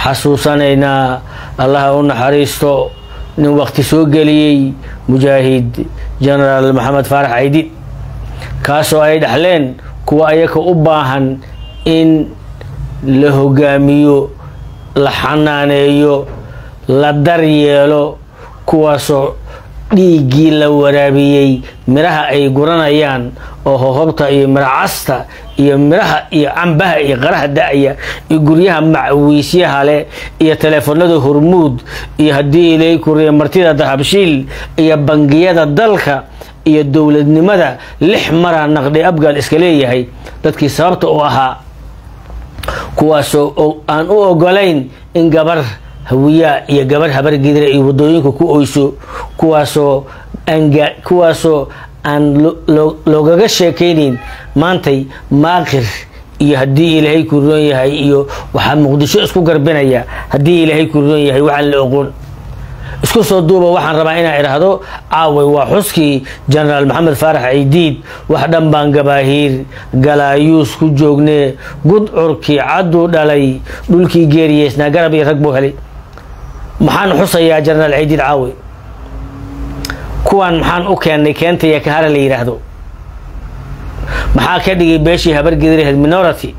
xasuusanaynaa allaha u naxariisto nin waqti soo geliyey mujaahid genaraal maxamed faarax caydiid kaasoo ay dhaxleen kuwa ayaka u baahan in la hogaamiyo la xanaaneeyo la daryeelo kuwaasoo dhiiggii la waraabiyey midhaha ay guranayaan oo hohobta iyo midhacasta iyo midhaha iyo cambaha iyo qaraha da-ya iyo guryaha macwiisyaha leh iyo teleefanada hormuud iyo haddii ilay kuriya martida dahabshiil iyo bangiyada dalka iyo dowladnimada lix maraa naqdi abgaal iska leeyahay dadkii sababta u ahaa kuwaasoo aan u ogolayn in gabar hawiyaa iyo gabar habar gidira iyo wadooyinka ku oyso kuwaasoo kuwaasoo aan loogaga sheekaynayn maantay maaqir iyo haddii ilaahay ku roon yahay iyo waxaa muqdisho isku garbinaya haddii ilaahay ku roon yahay waxaan la oqon isku soo duuba waxaan rabaa inaan idhaahdo caaway waa xuskii genaraal maxamed faarax caydiid wax dhan baan gabaahiir galaayuus ku joognee gudcurkii cadduu dhalay dhulkii geeriyeysnaa garab iyo rag buu helay maxaan xusayaa genaraal caydiid caawe kuwaan maxaan u keennay keentaya kahara la yidhaahdo maxaa ka dhigay beeshii habargediraheed minority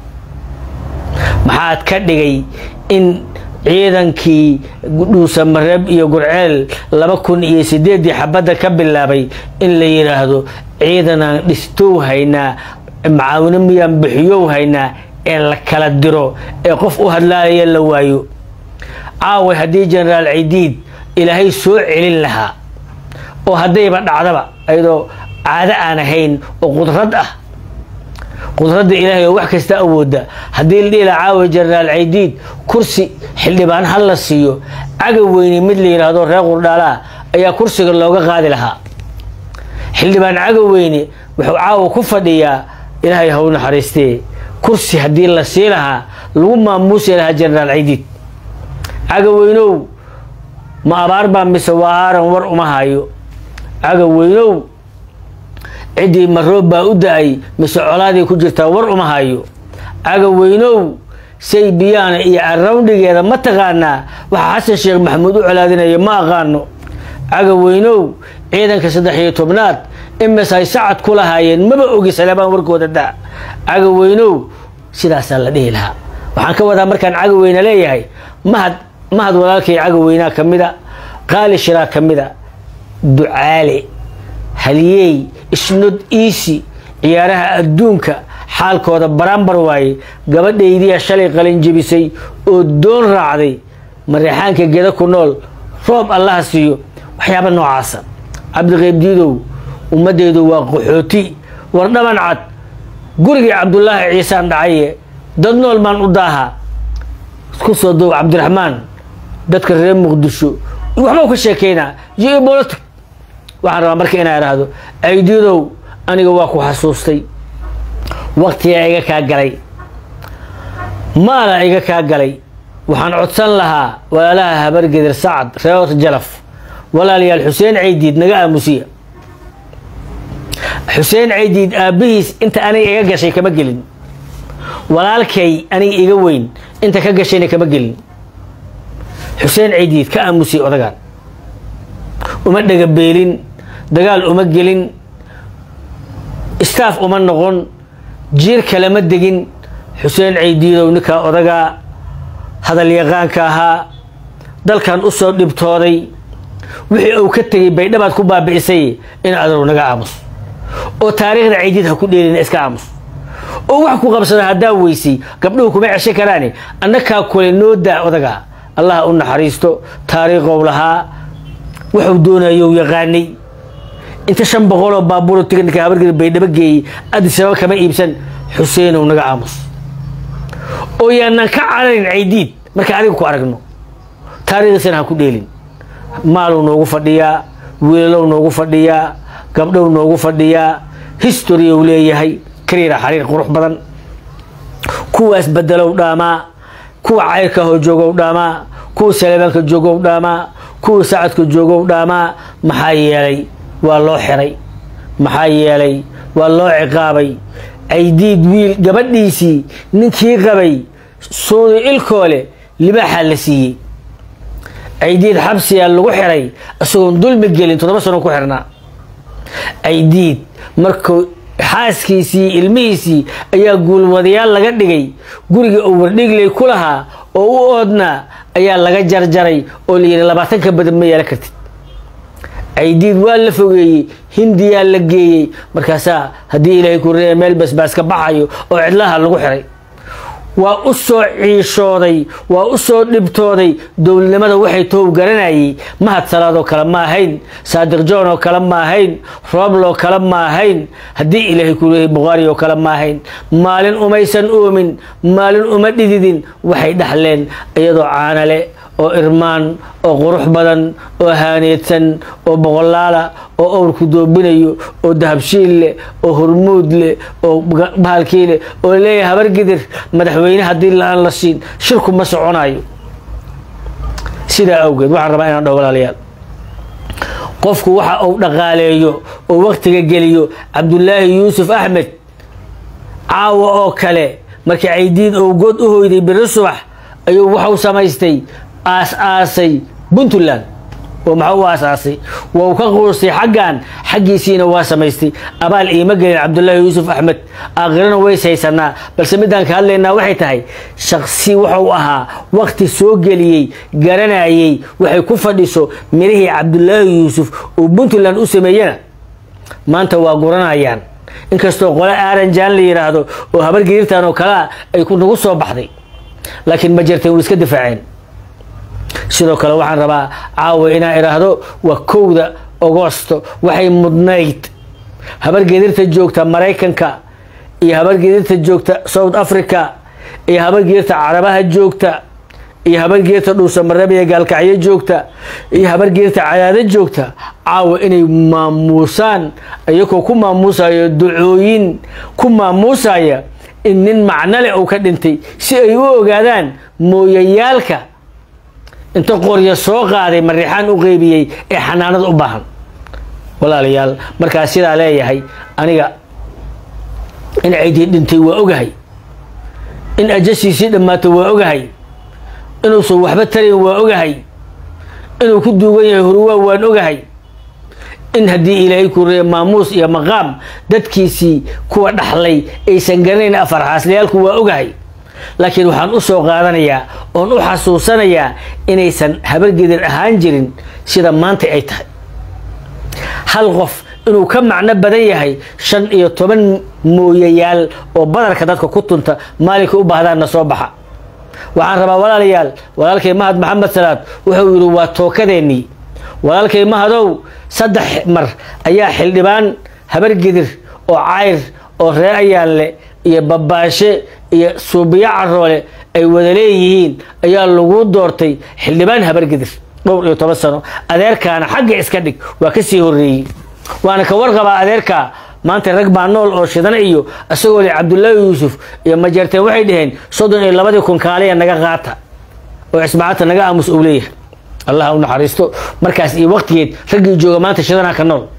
maxaad ka dhigay in ciidankii dhuusamareeb iyo gurceel laba kun iyo sideeddii xabadda ka bilaabay in la yidhaahdo ciidanaan dhistow haynaa macaawino miyaan bixiyow haynaa ee la kala diro ee qof u hadlaaya la waayo caaway haddii genaraal cidiid ilaahay soo celin lahaa oo haddayba dhacdaba ayadoo caado aan ahayn oo qudrad ah qudradda ilaahay oo wax kasta awooda haddii la dhihi laha caawa genaraal caydiid kursi xildhibaan ha la siiyo caga weyne mid la yidhaahdo reer qurdhaalaa ayaa kursiga looga qaadi lahaa xildhibaan caga weyne wuxuu caawa ku fadhiyaa ilaahay haw naxariistee kursi haddii la sii lahaa lagu maamuusi lahaa genaraal caydiid caga weynow ma abaar baa mise waa aaran war uma hayo caga weynow ciddii maroob baa u da-ay mise colaadii ku jirtaa war uma hayo caga weynow say biyaana iyo arawndigeeda ma taqaanaa waxaa xasan sheekh maxamuud u colaadinaya ma aqaano caga weynow ciidanka saddex iyo tobnaad imis ay sacad ku lahaayeen maba ogi saleebaan warkooda da caga weynow sidaasaa la dhihi lahaa waxaan ka wadaa markaan caga weyne leeyahay mahad mahad walaalkay caga weynaa ka mida qaali shiraa ka mida ducaale halyeey isnod iisi ciyaaraha adduunka xaalkooda barambar waaye gabadhaydiya shalay qalin jebisay oo doon raacday mareexaanka geda ku nool roob allaha siiyo waxyaaba noocaasa cabdiqaybdiidow ummaddeedu waa qaxooti war dhaban cad gurigii cabdulaahi ciisaan dhacaye dad nool maan u daaha isku soo duub cabdiraxmaan dadka reer muqdisho waxbau ka sheekeynaa geopolitic waxaan rabaa marka inaa idhaahdo aydiidow aniga waa ku xasuustay waktigaa iga kaa galay maala iga kaa galay waxaan codsan lahaa walaalaha habargedir sacad reer jalaf walaalayaal xuseen caydiid naga aamusiya xuseen caydiid aabbihiis inta aniga iga gashay kama gelin walaalkay aniga iga weyn inta ka gashayna kama gelin xuseen caydiid ka aamusiya odagaan uma dhagabeelin dagaal uma gelin staff uma noqon jiir kalema degin xuseen caydiidow ninkaa odagaa hadal yaqaanka ahaa dalkan u soo dhibtooday wixii uu ka tegay baydhabaad ku baabi'isay in adow naga aamus oo taariikhda caydiid ha ku dheelina iska aamus oo wax ku qabsada haddaa weysay gabdhuhu kuma ceshan karaani annakaa kule noo daa odagaa allah u naxariisto taariikhow lahaa wuxuu doonayow yaqaanay inta shan boqoloo baabuuro tiganika habargeda baydhabo geeyey adisababa kama iibsan xuseenow naga aamus oo yaanaan ka cararin caydiid marka adiga ku aragno taariikhdiisana ha ku dheelin maaluu noogu fadhiyaa wiilalow noogu fadhiyaa gabdhow noogu fadhiyaa history ou leeyahay kariira xariir qurux badan kuwaas bedelow dhaamaa kuwa cayrka hoo joogow dhaamaa kuwa saleebaanka joogow dhaamaa kuwa sacadka joogow dhaamaa maxaa yeelay waa loo xiray maxaa yeelay waa loo ciqaabay caydiid wiil gabadhiisii ninkii qabay suudi ilkoole libaaxaa la siiyey caydiid xabsiyaa lagu xiray isagoon dulmi gelin toddoba sano ku xirnaa caydiid markuu xaaskiisii ilmihiisii ayaa guulwadayaal laga dhigay guriga uu wardhigley ku lahaa oo u oodnaa ayaa laga jarjaray oo layidhi labaatan ka badan ma yeelan kartid caydiid waa la fogeeyey hindiyaa la geeyey markaasaa haddii ilaahay ku reeya meel basbaas ka baxayo oo cidlaha lagu xiray waa u soo ciishooday waa u soo dhibtooday dowladnimada waxay tow garanayay mahad salaadoo kale ma ahayn saadiq john oo kale ma ahayn robloo kale ma ahayn haddii ilaahay ku leeyahay bukhaari oo kale ma ahayn maalin umaysan oomin maalin uma dhididin waxay dhaxleen iyadoo caanale oo irmaan oo qurux badan oo haaneedsan oo boqolaala oo owrku doobinayo oo dahabshiil leh oo hormuud leh oo bahalkii leh oo leeyahay habar gidir madaxweyne haddii la-aan la siin shirku ma soconayo sidaa awgeed waxaan rabaa inaan dhaho walaalayaal qofku waxa uu dhaqaaleeyo oo waktiga geliyo cabdulaahi yuusuf axmed caawa oo kale markii caydiid ou good u hoyday beri subax ayuu waxau samaystay aas-aasay puntland oo maxaa u aas-aasay waa uu ka quustay xaggan xaggiisiina waa samaystay abaal iima gelin cabdulaahi yuusuf axmed aakhirana ways haysanaa balse midaan ka hadlaynaa waxay tahay shaksi wuxuu ahaa wakti soo geliyey garanayay waxay ku fadhiso mirihii cabdulaahi yuusuf oo puntland u sameeyena maanta waa guranayaan inkastoo qole aaranjaan la yidhaahdo oo habar gariirtan oo kalea ay nagu soo baxday laakiin ma jirteen way iska difaaceen sidoo kale waxaan rabaa caawa inaan idhaahdo waa kowda agosto waxay mudnayd habargeedirta joogta maraykanka iyo habargeedirta joogta south africa iyo habargeedirta carabaha joogta iyo habargeedirta dhuusamareeb gaalkacyo joogta iyo habargeedirta cadaado joogta caawa inay maamuusaan iyagoo ku maamuusayo ducooyin ku maamuusaya in nin macno leh uu ka dhintay si ay u ogaadaan mooyayaalka inta qoryo soo qaaday mariixaan u qeybiyey ee xanaanada u baahan walaalayaal markaas sidaa leeyahay aniga in caydiid dhintay waa ogahay in ajashiisii dhammaato waa ogahay inuusan waxba tarayn waa ogahay inuu ku duugan yahay huruwaa waan ogahay in haddii ilaahay ku reeya maamuus iyo maqaam dadkiisii kuwa dhaxlay aysan garanayn afar xaasliyaalku waa ogahay laakiin waxaan u soo qaadanayaa oon u xasuusanayaa inaysan habargedir ahaan jirin sida maanta ay tahay hal qof inuu ka macno badan yahay shan iyo toban mooyayaal oo badarka dadka ku tunta maalinka u baahdaanna soo baxa waxaan rabaa walaalayaal walaalkay mahad maxamed salaad wuxuu yidhi waa tookadeennii walaalkay mahadow saddex mar ayaa xildhibaan habargedir oo cayr oo reer ayaanle iyo babaashe iyo suubiyo caroole ay wada leeyihiin ayaa lagu doortay xildhibaan habargedir dhowr iyo toban sano adeerkaana xagga iska dhig waa ka sii horreeyey waana ka warqabaa adeerkaa maanta rag baa nool oo shidana iyo isagoo le cabdulaahi yuusuf iyo majeerteen waxay dhaheen soddon iyo labadii kun kaaliya naga qaata oo cisbaacata naga aamus uu leeyahay allah u naxariisto markaas iyo waqtigeed raggii jooga maanta shidanaa ka nool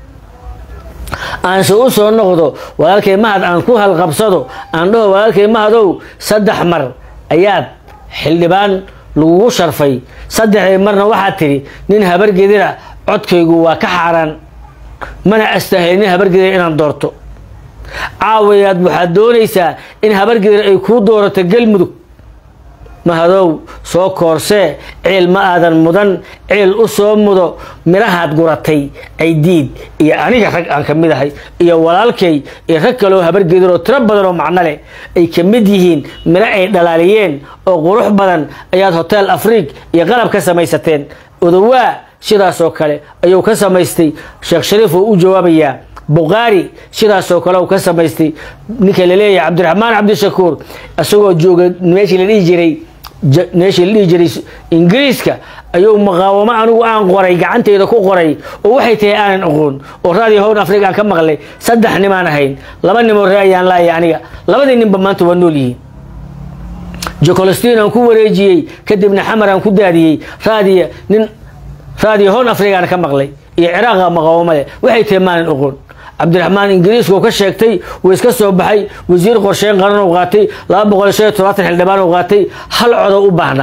aanse u soo noqdo walaalkay mahad aan ku halqabsado aan dhaho walaalkay mahadow saddex mar ayaad xildhibaan lagugu sharfay saddexdii marna waxaad tidhi nin habargedira codkaygu waa ka xaaraan mana astahel nin habargedira inaan doorto caawayaad waxaad doonaysaa in habargedir ay kuu doorato galmudug mahadow soo koorsee ciil ma aadan mudan ciil u soo mudo midhahaad guratay caydiid iyo aniga rag aan ka mid ahay iyo walaalkay iyo rag kaloo habargedir oo tiro badan oo macno leh ay ka mid yihiin midho ay dhalaaliyeen oo qurux badan ayaad hotel afriig iyo qalab ka samaysateen odowaa sidaasoo kale ayuu ka samaystay sheekh shariif oo u jawaabayaa bukhaari sidaasoo kale uu ka samaystay ninka laleeyahay cabdiraxmaan cabdishakuur isagoo jooga meeshii la dhihi jiray meeshii la dhihi jiray ingiriiska ayuu muqaawamo anigu aan qoray gacanteyda ku qoray oo waxay tahay aanan aqoon oo radio hown africa aan ka maqlay saddex nimaan ahayn laba nimoo ree ayaan laaya aniga labadii ninba maanta waa nool yihiin jocolstin aan ku wareejiyey kadibna xamar aan ku daadiyey raadiya nin radio hown africa aan ka maqlay iyo ciraaqa muqaawamo leh waxay tahay maanan aqoon cabdiraxmaan ingiriiska uu ka sheegtay wuu iska soo baxay wasiir qorsheyn qaran uu qaatay laba boqol shan iyo todobaatan xildhibaan uu qaatay hal codo u baahnaa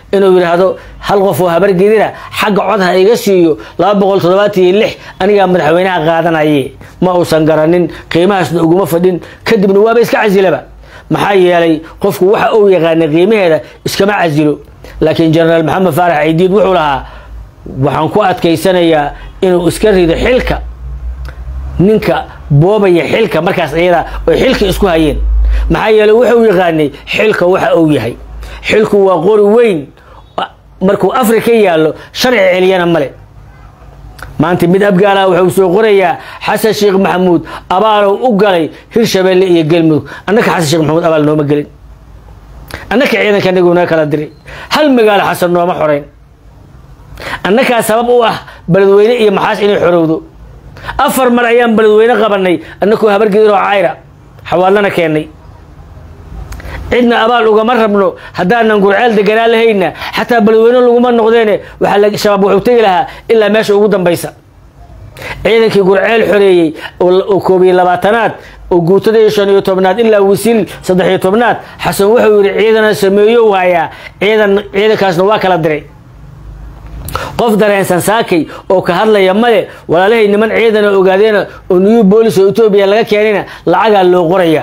inuu yidhaahdo hal qof oo habargedina xagga cod ha iga siiyo laba boqol toddobaatan iyo lix anigaa madaxweynaha qaadanaye ma uusan garanin qiimahaasna uguma fadhin kadibna waaba iska casilaba maxaa yeelay qofku waxa uu yaqaanay qiimaheeda iskama casilo laakiin jenaraal maxamed faarax ciidiid wuxuu lahaa waxaan ku adkaysanayaa inuu iska rido xilka ninka boobaya xilka markaas iyada oy xilka isku hayeen maxaa yeeley wuxuu yaqaanay xilka waxa uu yahay xilku waa qori weyn markuu afrika yaallo sharci celiyana male maanta mid abgaalaha wuxuu soo qorayaa xasan sheekh maxamuud abaalow u galay hirshabeelle iyo galmudug annaka xasan sheekh maxamuud abaal nooma gelin annaka ciidanka naguna kala diray hal magaalo xasan nooma xoreyn annakaa sabab u ah beledweyne iyo maxaas inay xorowdo afar mar ayaan beledweyne qabanay annakoo habargedir oo cayra xawaalana keennay cidna abaal ugama rabno haddaanan gurceel deganaa lahayna xataa beledweyne laguma noqdeene waxaa shabaab wuxuu tegi lahaa ilaa meesha ugu dambaysa ciidankii gurceel xoreeyey oo koob iyo labaatanaad oo guutadii shan iyo tobnaad ilaa wasiil saddex iyo tobnaad xasan wuxuu yidhi ciidana sameeyow hayaa ciidan ciidankaasna waa kala diray qof dareensan saakay oo ka hadlaya male walaalahay niman ciidana ogaadeena oo new boolis oo etoobiya laga keenayna lacagaa loo qoraya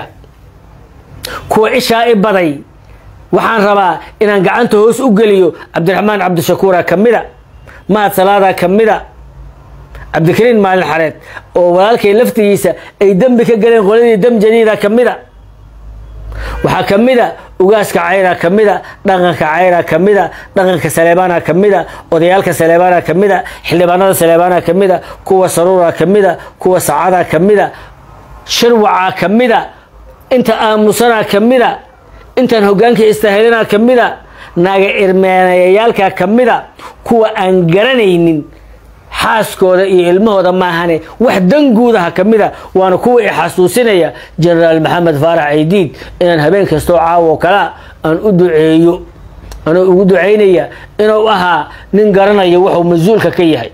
kuwa ishaa i baday waxaan rabaa inaan gacanta hoos u geliyo cabdiraxmaan cabdishakuura ka mida mahad salaada ka mida cabdikariin maalin xareed oo walaalkay laftigiisa ay dembi ka galeen qoladii dam jadiida ka mida waxaa ka mida ugaaska cayra ka mida dhaqanka cayra ka mida dhaqanka saleebaana ka mida odayaalka saleebaana ka mida xildhibaanada saleebaana ka mida kuwa saruura ka mida kuwa sacada ka mida shirwaca ka mida inta aamusana ka mida intaan hogaanka istaahilana ka mida naaga irmeenayayaalka ka mida kuwa aan garanaynin xaaskooda iyo ilmahooda maahane wax danguudaha ka mida waana kuwa i xasuusinaya jenaraal maxamed faarax ciidiid inaan habeen kastoo caawo kalea aan u duceeyo anuu ugu ducaynaya inuu ahaa nin garanaya wuxuu mas-uulka ka yahay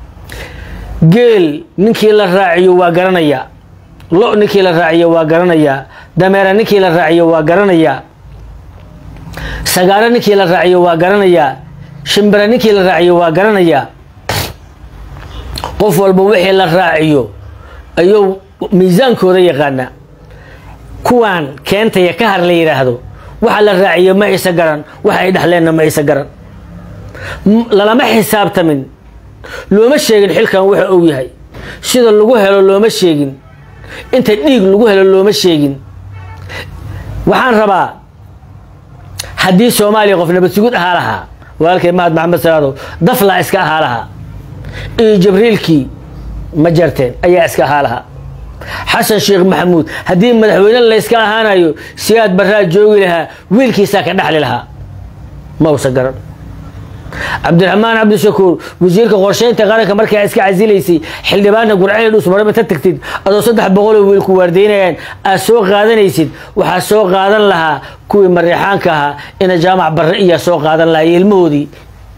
geel ninkii la raaciyo waa garanayaa lo ninkii la raaciyo waa garanayaa dameera ninkii la raaciyo waa garanayaa sagaaro ninkii la raaciyo waa garanayaa shimbira ninkii la raaciyo waa garanayaa qof walba wixii la raaciyo ayuu miisaankooda yaqaanaa kuwaan keentaya ka har la yidhaahdo waxa la raaciyo ma isa garan waxa ay dhexleenna ma isa garan lalama xisaabtamin looma sheegin xilkan waxa uu yahay sida lagu helo looma sheegin inta dhiig lagu helo looma sheegin waxaan rabaa haddii soomaaliya qof nabad sugud ahaa lahaa walaalkay mahad maxamed salaadow daflaa iska ahaa lahaa iyo jibriilkii ma jarteen ayaa iska ahaa lahaa xasan sheekh maxamuud haddii madaxweyne layska ahaanayo siyaad baraa joogi lahaa wiilkiisaa ka dhexli lahaa ma usa garan cabdiraxmaan cabdishakuur wasiirka qorsheynta qaranka markaa iska casilaysay xildhibaanna gurceel dhusmaraba ta tagtid adoo saddex boqoloo wiilku waardaynayaan aad soo qaadanaysid waxaa soo qaadan lahaa kuwii mareexaanka ahaa ina jaamac barre iyaa soo qaadan lahaa iyo ilmahoodii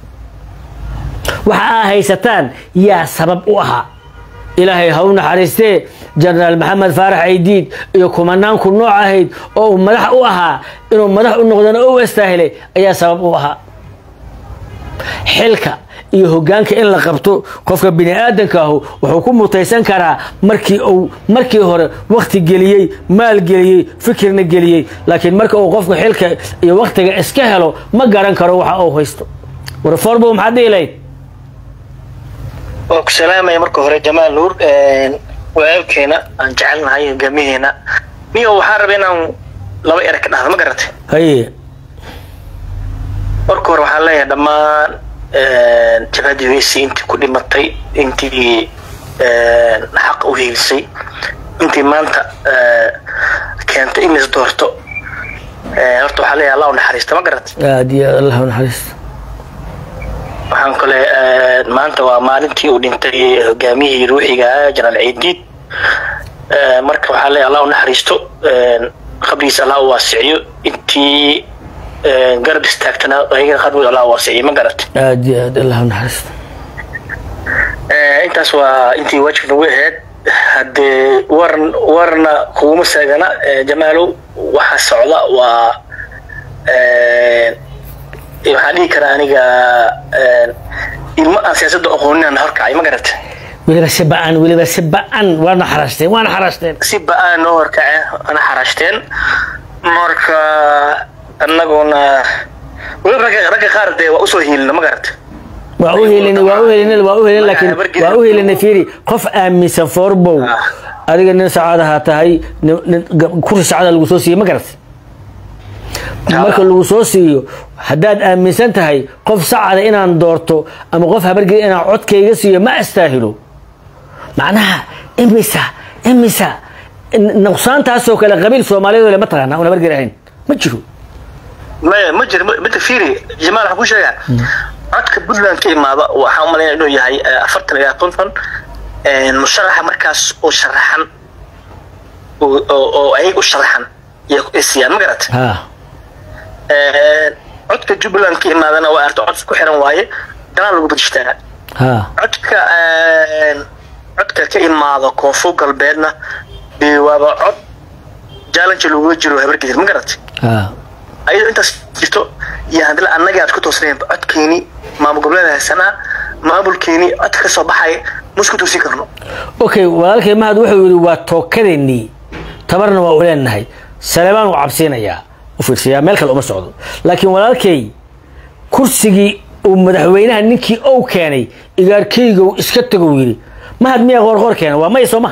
waxa aa haysataan yaa sabab u ahaa ilaahay ha u naxariistee jenaraal maxamed faarax aydiid iyo kumanaanku nooc ahayd oo uu madax u ahaa inuu madax u noqdana u astaahilay ayaa sabab u ahaa xilka iyo hogaanka in la qabto qofka bini aadanka ahu wuxuu ku mutaysan karaa markii uu markii hore wakti geliyey maal geliyey fikirna geliyey laakiin marka uu qofku xilka iyo waktiga iska helo ma garan karo waxa uu haysto warforbo maxaad dhihi lahayd waan ku salaamaya marka hore jamaal nuur walaalkeena aan jecelnahay hogaamiheena miyo waxaan rabay inaan laba ere ka dhahdo ma garatay haye marka hore waxaan leeyahay dhammaan jabhadii weysi intii ku dhimatay intii xaq u hiilisay intii maanta keentay in is doorto horta waxaa leeyahay allah u naxariista ma garatay aad iyo aad allah u naxariisto waxaan kale maanta waa maalintii uu dhintay hogaamiyihii ruuxiga ah jenaraal ciidiid marka waxaa leeyahay allah u naxariisto qabrigiisa allah u waasiciyo intii garab istaagtana ayagana qabrigooda allah u waasiciyo ma garatay aad iyo aad allah u naxariisto intaas waa intii waajib nagu ahayd haddee waran warna kuguma saagana jamaalow waxa socda waa waxaan dhihi karaa aniga ilmo aan siyaasadda aqooninaan horkacay ma garata weliba si ba-an weliba si ba-an waana xarashteen waana xarashteen si ba-aan noo horkace ana xarashteen marka annaguna weliba ragga ragga qaar dee waa usoo hiilina ma garata waa u helin waa u helin waa u helin laakiin waa u helin fiiri qof aaminsan forbow adiga nin sacaadaha tahay kursi sacaada lagu soo siiyey ma garat marka lagu soo siiyo haddaad aaminsan tahay qof sacada inaan doorto ama qof habargeli inaan codkayga siiyo ma astaahilo macnaha imisa imisa nuqsaantaasoo kale qabiil soomaaliyeed le ma taqaana un habargeli ahayn ma jiro maya ma jiro mita fiiri jamaal waxaan ku sheegaa codka puntland ka imaada waxaan umalaynaya inuu yahay afartan ilaa konton musharaxa markaas oo sharaxan oo ayag u sharaxan iyo siiyaan ma garat codka jubbaland ka imaadana waa arta cod ku xiran waaye ganaa lagu badishtaa codka codka ka imaado koonfur galbeedna dee waaba cod challenge looga jiro habargedir ma garat ayadoo intaas jirto iyo haddana annaga aad ku toosnayn codkeeni maamul goboleed haysanaa maamulkeeni codka ka soo baxay ma isku toosin karno okay walaalkay mahad wuxuu yidhi waa tookadeenii tabarna waa u leenahay saleebaan uu cabsiinayaa u fiirsayaa meel kale uma socdo laakiin walaalkay kursigii uu madaxweynaha ninkii ou keenay igaarkeygow iska tagow yidhi mahad miyaa qoorqoor keena waa may soo maha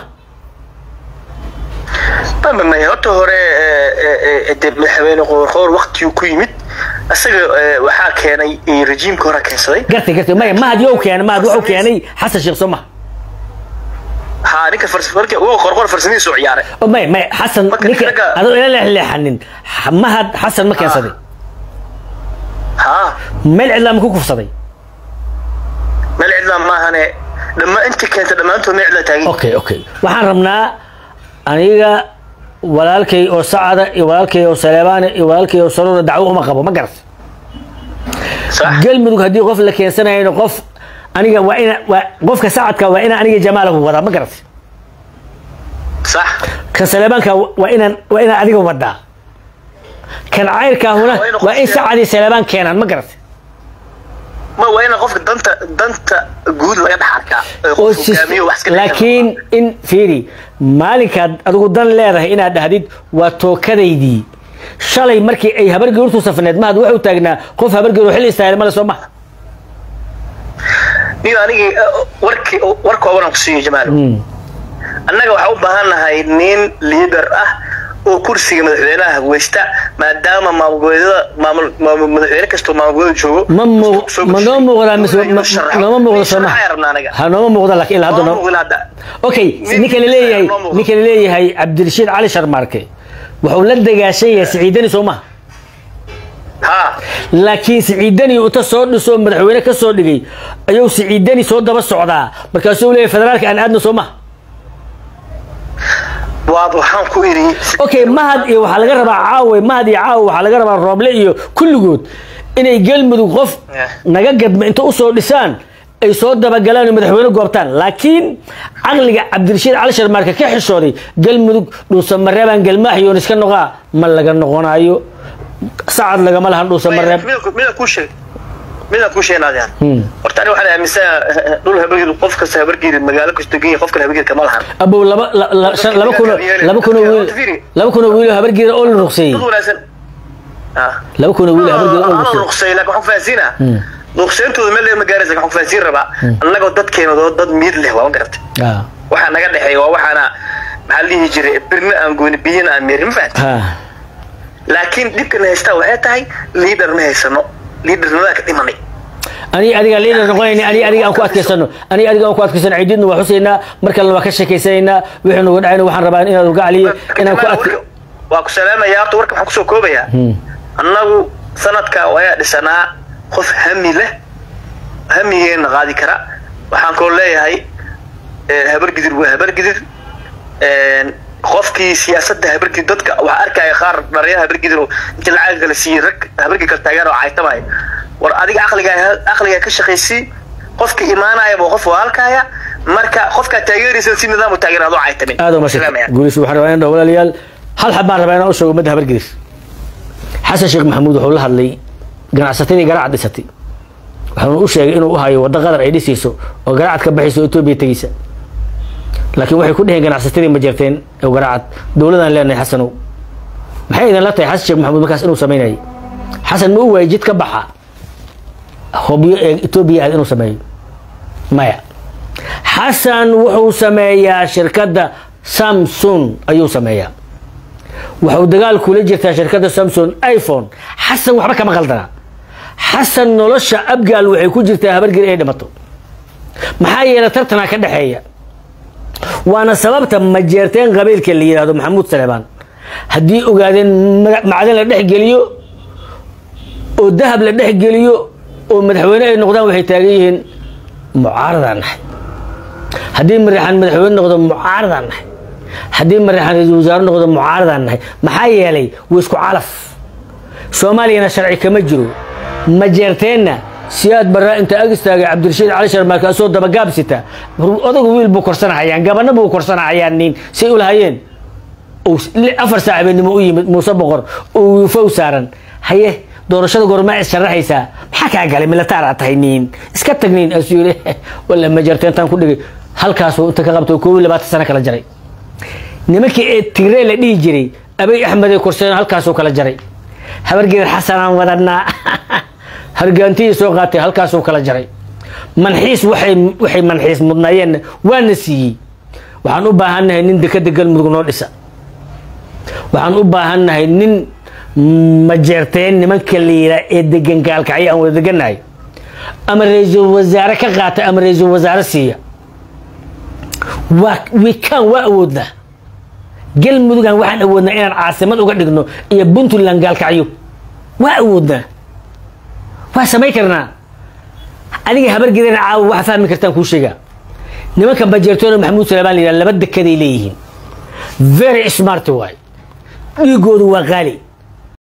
may horta hore de madaxweyne qoorqoor waktiguu ku yimid isaga waxaa keenay rejiimka hore keensaday gartay gartay maya mahad yow keena mahad wuxuu keenay xasan sheekh soo maha ها ninka farsamada uu qorqor farsamadiisu ciyaaray oo may may xasan ninka adoo ila leexleexanin mahad xasan ma keensaday ها meel cidlaa ma ku kufsaday meel cidlaa maahane dhamma inta keenta dhammaantood meel cidlaa taagin okay okay waxaan rabnaa aniga walaalkay oo sacada iyo walaalkay oo saleebaane iyo walaalkay oo saruura dacwo uma qabo ma garat galmudug haddii qof la keensanayno qof aniga waa ina waa qofka sacadka waa inaan aniga jamaalahu wadaa ma garat صح kan saleebaanka waa inaan waa inaan adiga wadaa kan cayrkaahuna waa in sacadii saleebaan keenaan ma garat ma waa ina qofka danta danta guud laga dhex arkaa oo sis- laakiin in fiiri maalinkaad adigu dan leedahay inaad dhahdid waa tookadaydii shalay markii ay habargeertu safneed mahad wuxuu taagnaa qof habargeer xil istaagay male soo maha niyo anigii warkii war kooban ku siiyo jamaal annaga waxaa u baahan nahay nin liider ah oo kursiga madaxweynaha hagweysta maadaama maamulgoboleedyada maamul maamul madaxweyne kastoo maamulgoboleed joogo ma muu ma noo muuqdaa mise ma- nooma muuqdo soo maha rabnaa anaga ha nooma muuqda laakiin ilaa hadda Nooma noo muuqda hadda. okay Nin- ninka la leeyahay noo muuqdo. ninka la leeyahay cabdirashiid cali sharmaarke wuxuu la dagaashan yahay siciidani soo maha ها laakiin siciidani uta soo dhisoo madaxweyne ka soo dhigay ayuu siciidani soo daba socdaa markaasuu leeyahay federaalka aan aadno soo maha waa waxaan ku iri okay mahad iyo waxaa laga rabaa caawe mahad iyo caawe waxaa laga rabaa rooble iyo kulligood inay galmudug qof Yeah. naga gadma inta usoo dhisaan ay soo dabagalaan oo madaxweyne goobtaan laakiin caqliga cabdirashiid cali sharmaarka ka xishooday galmudug dhuusamareebaan galmaax yoon iska noqaa ma laga noqonayo sacad lagama lahan dhuusamareeb mida ku sheeg mida ku sheeg naadiyaan Hmm. horta ani waxaan aaminsanayaa dhul habargeed qof kasta habargeed magaalo kasta genya qof kale habargeed kama lahan abow laba la- la- shan- laba kuno laba kuno wiil laba kuno wiil oo habargeeda oo la ruqseeyey dad wanaagsan ah laba kuno wiil oo habargeeda oo la ana ruqseeyey ruqsay laakiin waxaan fahansiinaa ruqsayntooda meel ma gaaraysa waxaan ku fahansiin rabaa annagoo dadkeena oo dad miir leh waa ma garatay Ah, waxaa naga dhexeeya waa waxaana maxaa la dhihi jiray birna aan gooni biyana aan meerin ma fahanti ha laakiin dhibkan haystaa waxay tahay liidar ma haysano liidarnimadaa ka dhimanay ani adiga liidar noqonayna ani adiga aan ku adkaysano ani adiga aan ku adkaysano ciididna waa xusaynaa mar kalena waa ka sheekaysanaynaa wixii nugu dhacayna waxaan rabaa inaad uga caliyo inaan ku Jamaal, adka warka- waa ku salaamaya horta warka waxaan kusoo koobayaa annagu sanadka wayaa dhisanaa qof hami leh hamigeena qaadi kara waxaan koo leeyahay eh, habargidir waa habargidir een, qofkii siyaasadda habargidir dadka waxaa arkaya qaar dhallinyara habargidir oo inta lacag kala siiyey rag habargid kala taageer oo caytamaya war adiga caqliga caqliga ka shaqaysii qofka imaanaya waa qof walaalkaya marka qofkaa taageeraysa si nidaam u taageer adoo caytamin aad uma Salaamaya. guulis waxaan rabaa inaan walaalayaal hal xab baan rabaa inaan u sheego ummadda habargelis xasan sheekh maxamuud wuxuu la hadlay ganacsatadii garacad dhisatay waxaanu u sheegay inuu u hayo waddo qadar ay dhisayso oo garacad ka baxayso oo etoobiya tegeysa laakiin waxay ku dheheen ganacsatadii ma jirteen oo garacad dowladaan leenahay xasanow maxay idinla tahay xasan sheekh maxamuud markaas inuu samaynayay xasan ma u waayay jid ka baxa hobyo ee etoobiya aad inuu sameeyo maya xasan wuxuu sameeyaa shirkadda samsung ayuu sameeyaa wuxuu dagaal kula jirtaa shirkadda samsung iphone xasan waxba kama qaldana xasan nolosha abgaal waxay ku jirtaa habargir ay dhimato maxaa yeelay tartanaa ka dhexeeya waana sababta majeerteen qabiilka la yidhahdo maxamuud saleebaan haddii ogaadeen macdan la dhex geliyo oo dahab la dhex geliyo oo madaxweyne ay noqdaan waxay taagan yihiin mucaaradaan nahay haddii marixaan madaxweyne noqdo mucaaradaan nahay haddii marixaan ra-iisul wasaare noqdo mucaaradaan nahay maxaa yeelay waa isku calaf soomaaliyana sharci kama jiro majeerteenna siyaad barraa inta ag istaagay cabdirashiid cali sharmaake asoo dabagaabsita odagu wiil buu korsanahayaan gabana buu korsanahayaan nin say u lahayeen afar saac habeenimo u yimid muuse boqor oo wiifow saaran haye doorashada goormaa is sharaxaysaa maxaa kaa galay militaaraa tahay niin iska tag niin asuu yiri walla majeerteentaan ku dhigay halkaasuu inta ka qabtay koob iyo labaatan sano kala jaray nimankii ee tigree la dhihi jiray abay axmeday korseen halkaasuu kala jaray habargeed xasanaan wadanaa hargaantiyii soo qaatay halkaasuu kala jaray manxiis waxay waxay manxiis mudnaayeenna waana siiyey waxaan u baahannahay nin dekada galmudug noo dhisa waxaan u baahannahay nin majeerteen nimanka la yiraa ee degan gaalkacyo aan wada degannahay ama ra-iisul wasaare ka qaata ama ra-iisul wasaare siiya waa wikaan waa awoodnaa galmudugan waxaan awoodnaa inaan caasimad uga dhigno iyo puntland gaalkacyo waa awoodnaa waa samayn karnaa adiga habargeedana caawa waxa fahmi kartaan kuu sheegaa nimanka majeertoona maxamuud salaamaan la yidhaha laba dekaday leeyihiin very smart waay dhiigoodu waa qaali